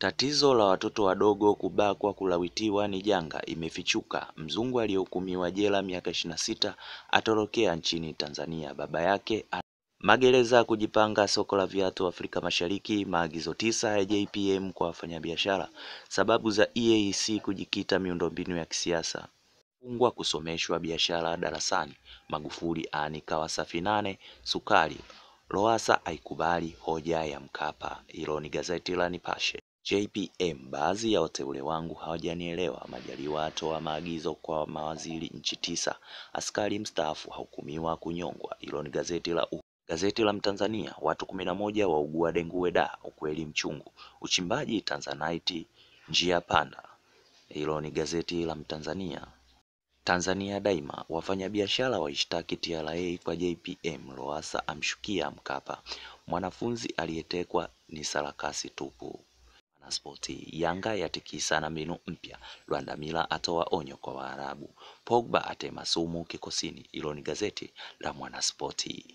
Tatizo la watoto wadogo kubakwa kulawitiwa ni janga imefichuka. Mzungu aliyehukumiwa jela miaka ishirini na sita atorokea nchini Tanzania. Baba yake magereza kujipanga soko la viatu Afrika Mashariki. Maagizo tisa ya JPM kwa wafanyabiashara. Sababu za EAC kujikita miundombinu ya kisiasa. Fungwa kusomeshwa biashara darasani. Magufuli aanika Wasafi nane sukari. Lowassa haikubali hoja ya Mkapa. Hilo ni gazeti la Nipashe. JPM, baadhi ya wateule wangu hawajanielewa. Majaliwa atoa maagizo kwa mawaziri nchi tisa. Askari mstaafu hahukumiwa kunyongwa. Hilo ni gazeti la u Gazeti la Mtanzania, watu kumi na moja waugua dengue da, ukweli mchungu. Uchimbaji Tanzanite njia panda. Hilo ni gazeti la Mtanzania. Tanzania Daima, wafanyabiashara waishtaki TRA kwa JPM. Lowassa amshukia Mkapa. Mwanafunzi aliyetekwa ni sarakasi tupu. Mwanaspoti, Yanga yatikisa na mbinu mpya. Lwandamila atoa onyo kwa Waarabu. Pogba atema sumu kikosini. Hilo ni gazeti la Mwanaspoti.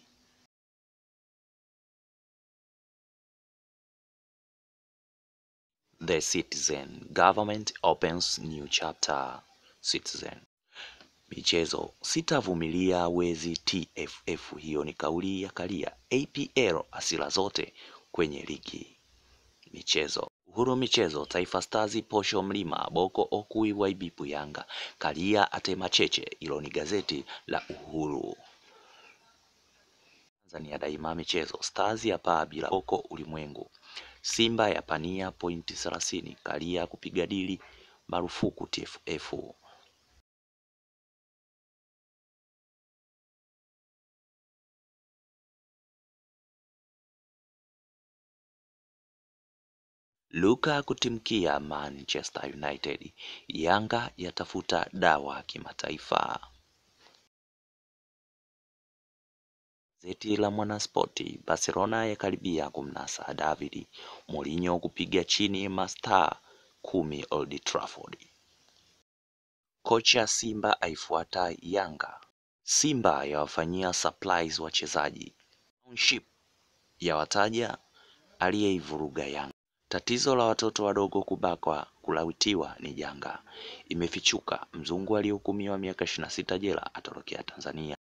The Citizen, government opens new chapter. Citizen. Michezo, sitavumilia wezi TFF. Hiyo ni kauli ya Karia. APL asila zote kwenye ligi. Michezo, Uhuru michezo, Taifa Stars posho mlima, Boko Okui waibipu Yanga, Karia atema cheche. Hilo ni gazeti la Uhuru. Tanzania Daima michezo, Stars ya paa bila Boko ulimwengu, Simba ya pania pointi thelathini, Karia kupiga dili marufuku TFF. Luka kutimkia Manchester United. Yanga yatafuta dawa kimataifa. Gazeti la Mwanaspoti, Barcelona yakaribia kumnasa David Mourinho kupiga chini mastaa kumi Old Trafford. Kocha Simba aifuata Yanga. Simba yawafanyia surprise wachezaji. Township yawataja aliyeivuruga Yanga. Tatizo la watoto wadogo kubakwa kulawitiwa ni janga imefichuka. Mzungu aliyehukumiwa miaka ishirini na sita jela atorokea Tanzania.